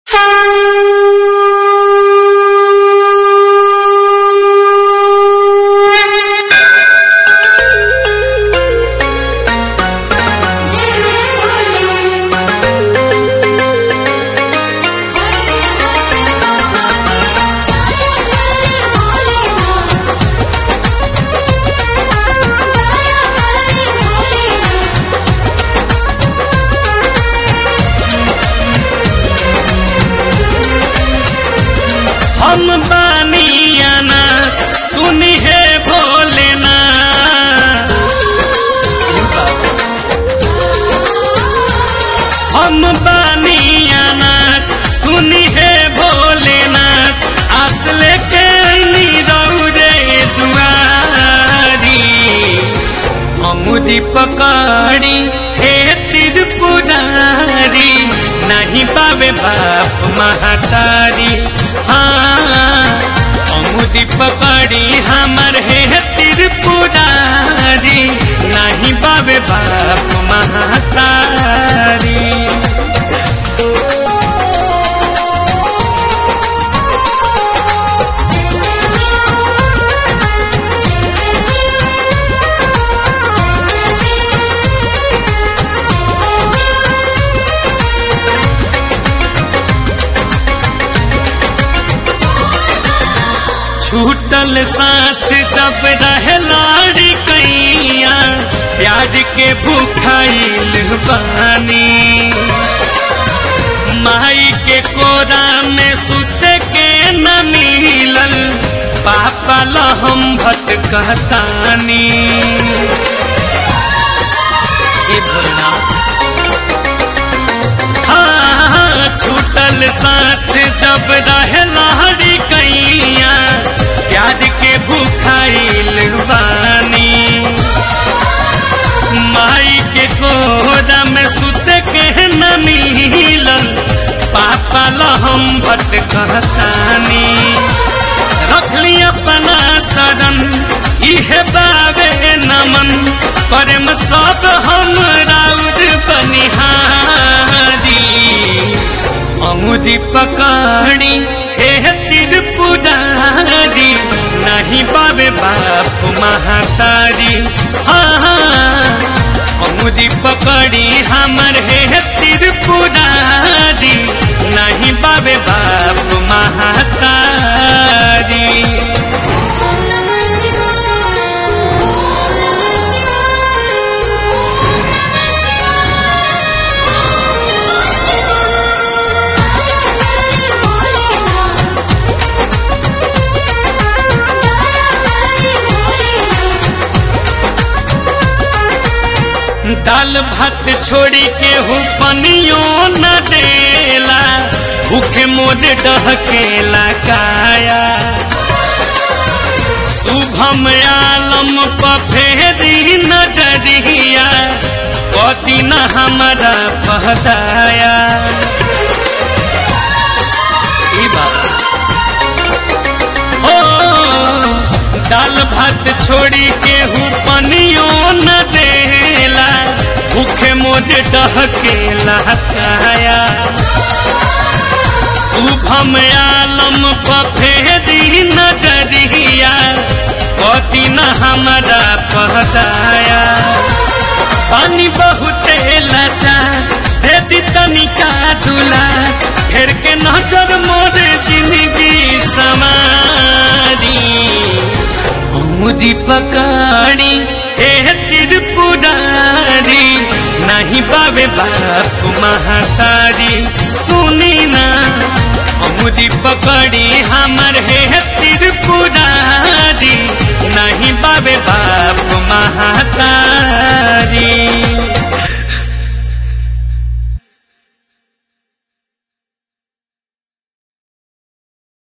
हम बानियाना सुनी है भोलेना हम बानियाना सुनी है भोलेना आस लेके अइनी रौरे दुआरी अमुदी पकड़ी हे त्रिपुरारी नहीं पावे बाप महतारी हाँ अमुदी पकड़ी हमर हे त्रिपुरारी नहीं पावे बाप महतारी छूटल साथ जब रहे लाड़ी कैया प्याज के भूखाइल बानी माई के कोरा में सुत के न मिलल पापा लहम भटकतानी ए भोलेनाथ हाँ, छूटल साथ जब रहे लाड़ी कैया प्याज के भूखाइल बानी माई के कोरा में सुत के न मिलल पापा लहम भटकतानी रखली अपना शरण इहे बाबे नमन करम सब हम राउर बनिहारी अमुदी पकड़ी हे त्रिपुरारी नहीं पावे बाप महतारी हाँ हाँ अमुदी पकड़ी हमर हे त्रिपुरारी नहीं पावे बाप महतारी दाल भात छोड़ी के हूँ पनियो न देला भूखे मोर डहकेला काया शुभम आलम पफेरी नजरिया कति न हमारा पहदाया ई बात हो दाल भात छोड़ी के हूँ पनियो न देला भूखे मोर डहकेला काया शुभम आलम पफेरी नजरिया कति न हमारा पहदाया पानी बहुते लाचा दे तनिका दुला फेर के नजर मोर जिंदगी समारी मुदी पकाड़ी हे त्रिपुरारी नहीं बाबे बाप महतारी सुनी ना अमुदी पकड़ी हमर हे त्रिपुरारी